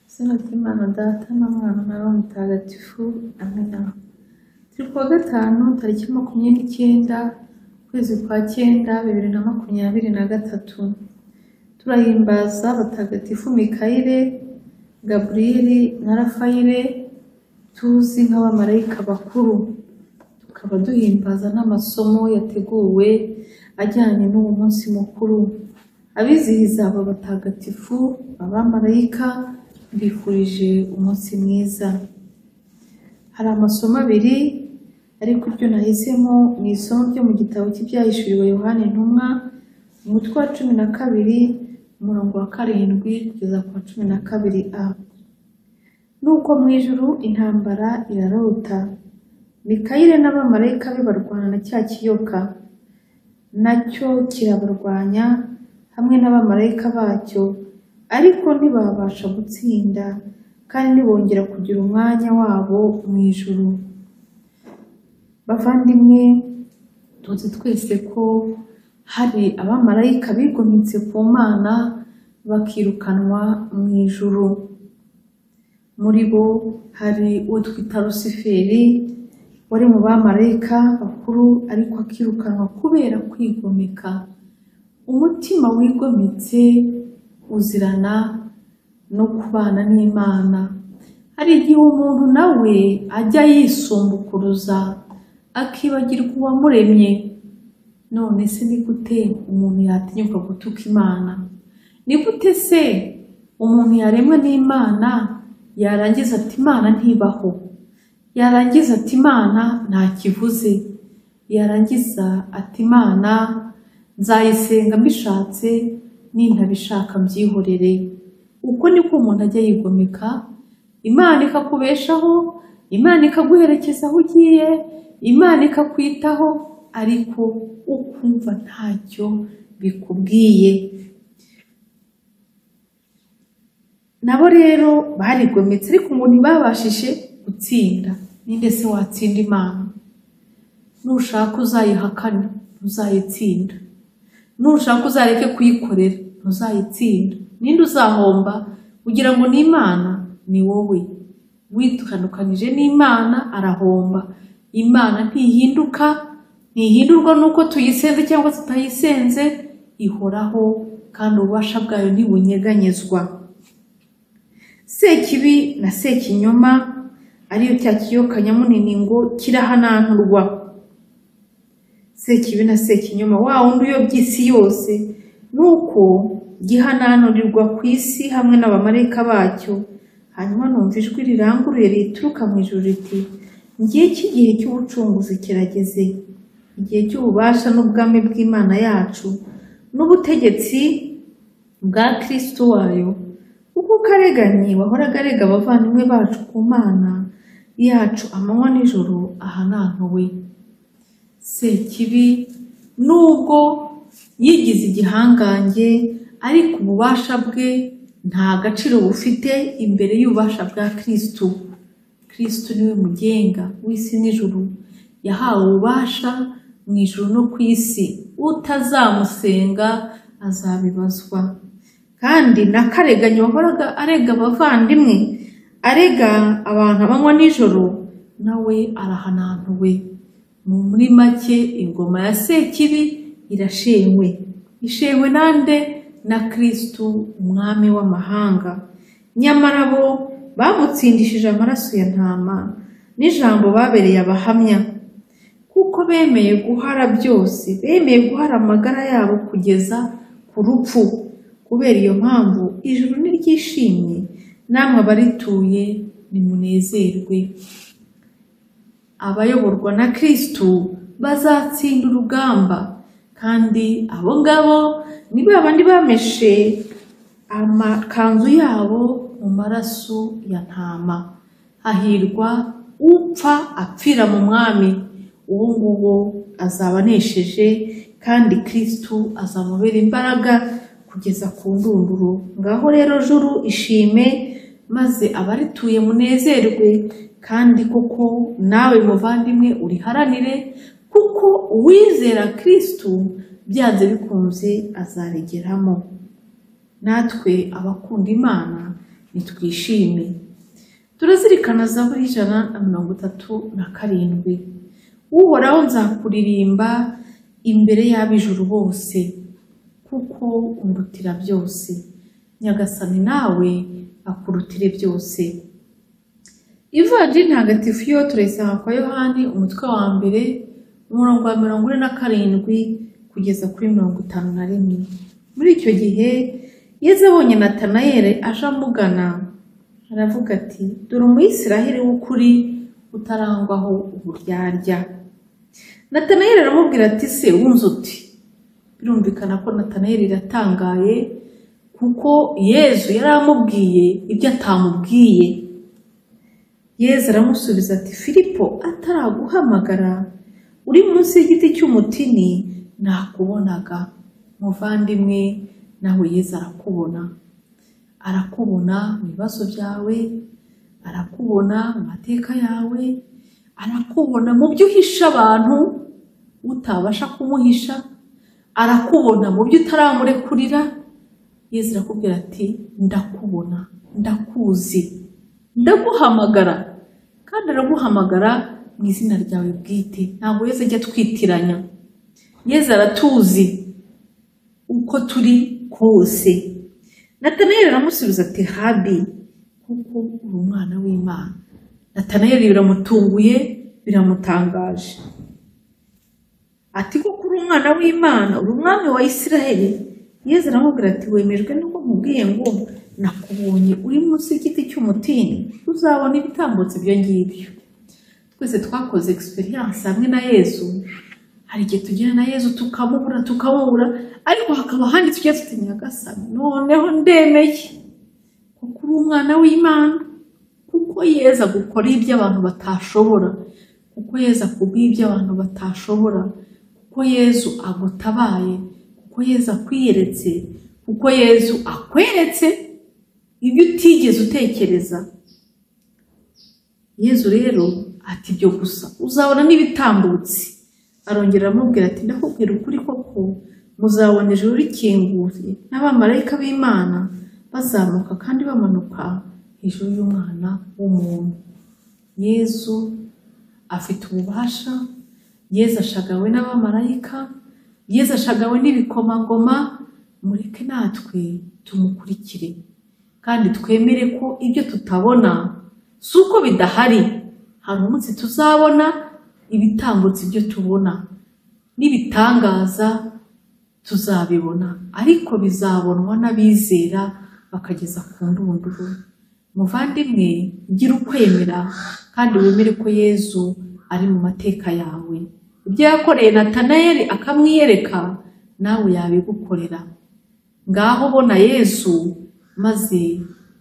izina ry'Imana Data na Mwana na Roho Mutagatifu, amina. Turi kuwa gatanu tariki makumyabiri n'icyenda ukwezi kwa cyenda bibiri na makumyabiri na gatatu. Turahimbaza Batagatifu Mikayire, Gaburiyeli na Rafayire tuzi nk'abamarayika bakuru. Tukaba duhimbaza n'amasomo yateguwe ajyanye n'uwo munsi mukuru. Abizihiza aba batagatifu, abamarayika, mbifurije umunsi mwiza. Hari amasomo abiri, ariko iryo nahisemo ni isomo ryo mu gitabo cy'ibyahishuriwe Yohana Intumwa, umutwe wa cumi na kabiri, umurongo wa karindwi kugeza ku wa cumi na kabiri A. Nuko mu ijuru intambara irarota. Mikayire n'abamarayika be barwana na cya kiyoka. Nacyo kirabarwanya hamwe n'abamarayika bacyo, ariko ntibabasha gutsinda kandi ntibongera kugira umwanya wabo mu ijuru. Bavandimwe, tuzi twese ko hari abamarayika bigometse ku Mana bakirukanwa mu ijuru. Muri bo hari uwo twita Lusiferi wari mu bamarayika bakuru ariko akirukanwa kubera kwigomeka. Umutima wigometse uzirana no kubana n'Imana. Hari igihe umuntu nawe ajya yisumbukuruza akibagirwa uwamuremye. None se ni gute umuntu yatinyuka gutuka Imana? Ni gute se umuntu yaremwa n'Imana yarangiza ati Imana ntibaho? Yarangiza ati Imana ntakivuze? Yarangiza ati Imana nzayisenga mbishatse nintabishaka mbyihorere. Uko niko umuntu ajya yigomeka, Imana ikakubeshaho, Imana ikaguherekeza aho ugiye, Imana ikakwitaho, ariko ukumva ntacyo bikubwiye. Nabo rero barigometse ariko ngo ntibabashije gutsinda. Ninde se watsinda Imana? Nushaka uzayihakana, ntuzayitsinda. Nushaka uzareke kuyikorera, ntuzayitsinda. Ninde uzahomba ugira ngo ni Imana? Ni wowe. Witandukanije n'Imana arahomba. Imana ntihinduka, ntihindurwa n'uko tuyisenze cyangwa tutayisenze, ihoraho kandi ububasha bwayo ntibunyeganyezwa. Sekibi na Sekinyoma ariyo cya kiyoka nyamunini ngo kirahananturwa. Sekibi na Sekinyoma wa wundi uyobya isi yose, ni uko gihananturirwa ku isi hamwe n'abamarayika bacyo. Hanyuma numva ijwi riranguruye rituruka mu ijuru riti, igihe cy'igihe cy'ubucunguzi kirageze, igihe cy'ububasha n'ubwami bw'Imana yacu, n'ubutegetsi bwa Kristo wayo, kuko ukareganyi wahoraga arega abavandimwe bacu ku Mana yacu amanywa n'ijoro ahanantuwe. Sekibi nubwo yigize igihangange ariko ububasha bwe nta gaciro bufite imbere y'ububasha bwa Kristo. Kristo niwe mugenga w'isi n'ijuru. Yahawe ububasha mu ijuru no ku isi. Utazamusenga azabibazwa. Kandi n'akareganyo wahoraga arega abavandimwe, arega abantu abanywa nijoro, nawe arahanantuwe. Mu muri make ingoma ya Sekibi irashenywe. Ishenywe nande? na Kristo umwami w'amahanga. Nyamara bo bamutsindishije amaraso ya ntama n'ijambo babereye abahamya, kuko bemeye guhara byose, bemeye guhara amagara yabo kugeza ku rupfu. Kubera iyo mpamvu ijuru niryishimye, namwe abarituye nimunezerwe. Abayoborwa na Kristo bazatsinda urugamba, kandi abo ngabo ni ba bandi bameshe amakanzu yabo mu maraso ya ntama. Hahirwa upfa apfira mu mwami, uwo nguwo azaba anesheje kandi Kristo azamubera imbaraga kugeza ku ndunduro. Ngaho rero juru ishime, maze abarituye munezerwe, kandi koko nawe muvandimwe uriharanire, kuko uwizera Kristo byanze bikunze azaregeramo natwe abakunda imana nitwishime turazirikana zaburi ijana na mirongo itatu na karindwi uhoraho nzakuririmba imbere y'ab'ijuru bose kuko undutira byose nyagasani nawe akurutire byose ivanjiri ntagatifu yo turayisanga kwa yohani umutwe wa mbere umurongo wa mirongo ine na karindwi kugeza kuri mirongo itanu na rimwe muri icyo gihe yezu abonye natanayeli aje amugana aravuga ati dore umuyisiraheli w'ukuri utarangwaho uburyarya natanayeli aramubwira ati se wunze uti birumvikana ko natanayeli yatangaye kuko yezu yari amubwiye ibyo atamubwiye yezu aramusubiza ati filipo ataraguhamagara uri munsi y'igiti cy'umutini nakubonaga muvandimwe nawe yezu arakubona arakubona mu bibazo byawe arakubona mu mateka yawe arakubona mu byo uhisha abantu utabasha kumuhisha arakubona mu byo utaramurekurira yezu arakubwira ati ndakubona ndakuzi ndaguhamagara kandi araguhamagara mu izina ryawe bwite ntabwo yezu ajya atwitiranya yezu aratuzi uko turi kose natanayeli aramusubiza ati habi kuko uri umwana w'imana natanayeli biramutunguye biramutangaje ati kuko uri umwana w'imana uri umwami wa isiraheli yezu aramubwira ati wemejwe nuko nkubwiye ngo nakubonye uri munsi y'igiti cy'umutini uzabona ibitambutse ibyo ngibyo twese twakoze experience hamwe na yezu hari igihe tugera na yezu tukamubura tukamubura ariko hakaba ahandi tujya tutinyagasana noneho ndemeye kuko uri umwana w'imana kuko yezu agukora ibyo abantu batashobora kuko yezu akubwiye ibyo abantu batashobora kuko yezu agutabaye kuko yezu akwiyeretse kuko yezu akweretse ibyo utigeze utekereza yezu rero ati ibyo gusa uzabona n'ibitambutse arongera aramubwira ati ndakubwira ukuri koko muzabona ijuru rikinguye n'abamarayika b'imana bazamuka kandi bamanuka hejuru y'umwana w'umuntu yezu afite ububasha yezu ashagawe n'abamarayika yezu ashagawe n'ibikomangoma mureke natwe tumukurikire kandi twemere ko ibyo tutabona si uko bidahari hari umunsi tuzabona ibitambutse ibyo tubona n'ibitangaza tuzabibona ariko bizabonwa n'abizera bakageza ku ndunduru muvandimwe gira ukwemera kandi wemere ko yezu ari mu mateka yawe ibyo yakoreye natanayeli akamwiyereka nawe yabigukorera ngaho bona yezu maze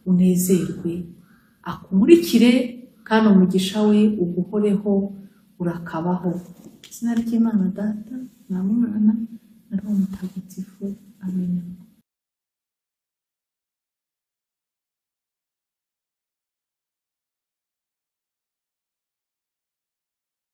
unezerwe akumurikire kandi umugisha we uguhoreho urakabaho izina ry'imana data na mwana na roho mutagatifu amenya